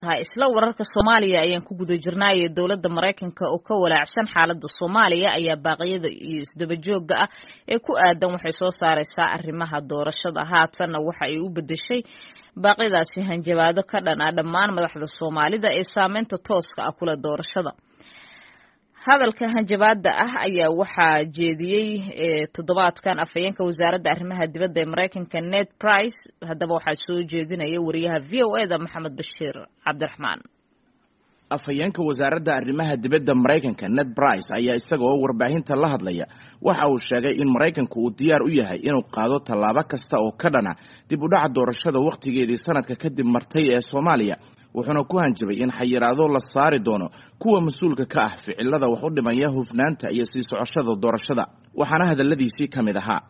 isla wararka soomaaliya ayaan ku guda jirnaaye dowladda maraykanka oo ka walaacsan xaaladda soomaaliya ayaa baaqyada iyo isdabajooga ah ee ku aadan waxay soo saareysaa arrimaha doorashada haatanna waxa ay u bedeshay baaqyadaasi hanjabaado ka dhan ah dhammaan madaxda soomaalida ee saameynta tooska ah kule doorashada hadalka hanjabaada ah ayaa waxaa jeediyey toddobaadkan afhayeenka wasaaradda arrimaha dibadda ee maraykanka ned price haddaba waxaa soo jeedinaya wariyaha v o eda maxamed bashiir cabdiraxmaan afhayeenka wasaaradda arrimaha dibadda maraykanka ned brice ayaa isagoo warbaahinta la hadlaya waxa uu sheegay in maraykanku uu diyaar u yahay inuu qaado tallaabo kasta oo ka dhana dib u dhaca doorashada wakhtigeedii sanadka kadib martay ee soomaaliya wuxuuna ku hanjabay in xayiraado la saari doono kuwa mas-uulka ka ah ficilada wax u dhimaya hufnaanta iyo sii socoshada doorashada waxaana hadalladiisii ka mid ahaa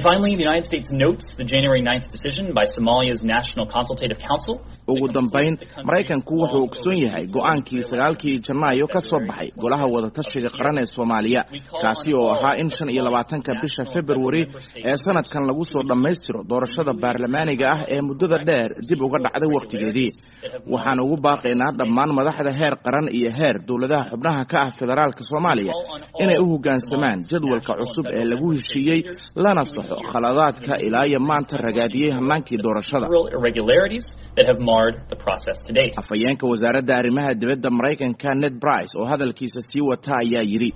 ugu dambayn maraykanku wuxuu ogsoon yahay go-aankii sagaalkii janaayo ka soo baxay golaha wadatashiga qaran ee soomaaliya kaasi oo ahaa in shan iyo labaatanka bisha februari ee sanadkan lagu soo dhammaystiro doorashada baarlamaaniga ah ee muddada dheer dib uga dhacday wakhtigeedii waxaan ugu baaqaynaa dhammaan madaxda heer qaran iyo heer dowladaha xubnaha ka ah federaalka soomaaliya inay u hoggaansamaan jadwalka cusub ee lagu heshiiyey lana saxo khaladaadka ilaa iyo maanta ragaadiyey hannaankii doorashada afhayeenka wasaaradda arrimaha dibadda maraykanka ned brice oo hadalkiisa sii wata ayaa yidhi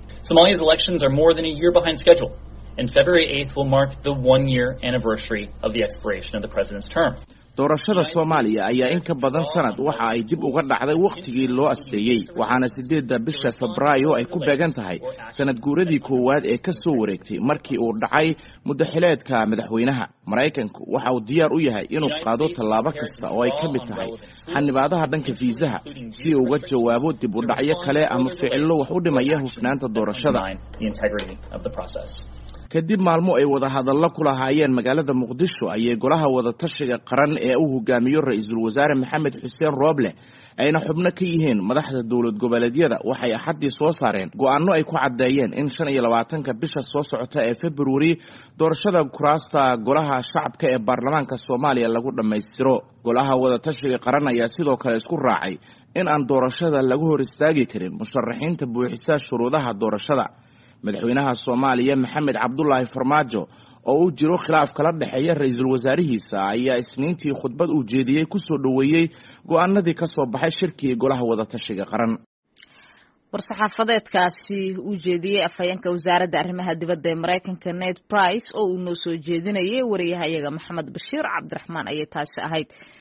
doorashada soomaaliya ayaa in ka badan sanad waxa ay dib uga dhacday wakhtigii loo asteeyey waxaana siddeedda bisha febraayo ay ku beegan tahay sanad guuradii koowaad ee ka soo wareegtay markii uu dhacay muddaxileedka madaxweynaha maraykanku waxa uu diyaar u yahay inuu qaado tallaabo kasta oo ay ka mid tahay xanibaadaha dhanka fiisaha si uu uga jawaabo dib u dhacyo kale ama ficillo wax u dhimaya hufnaanta doorashada kadib maalmo ay wadahadallo ku lahaayeen magaalada muqdisho ayay golaha wadatashiga qaran ee uu hogaamiyo ra-iisul wasaare maxamed xuseen rooble ayna xubno ka yihiin madaxda dowlad goboleedyada waxay axaddii soo saareen go-aanno ay ku caddeeyeen in shan iyo labaatanka bisha soo socota ee februari doorashada kuraasta golaha shacabka ee baarlamaanka soomaaliya lagu dhammaystiro golaha wadatashiga qaran ayaa sidoo kale isku raacay in aan doorashada lagu hor istaagi karin musharaxiinta buuxisa shuruudaha doorashada madaxweynaha soomaaliya maxamed cabdulaahi farmaajo oo uu jiro khilaaf kala dhexeeya ra-iisul wasaarihiisa ayaa isniintii khudbad uu jeediyey ku soo dhoweeyey go-aanadii ka soo baxay shirkii golaha wadatashiga qaran war-saxaafadeedkaasi uu jeediyey afhayeenka wasaaradda arrimaha dibadda ee maraykanka ned brice oo uu noo soo jeedinayay wariyahayaga maxamed bashiir cabdiraxmaan ayay taasi ahayd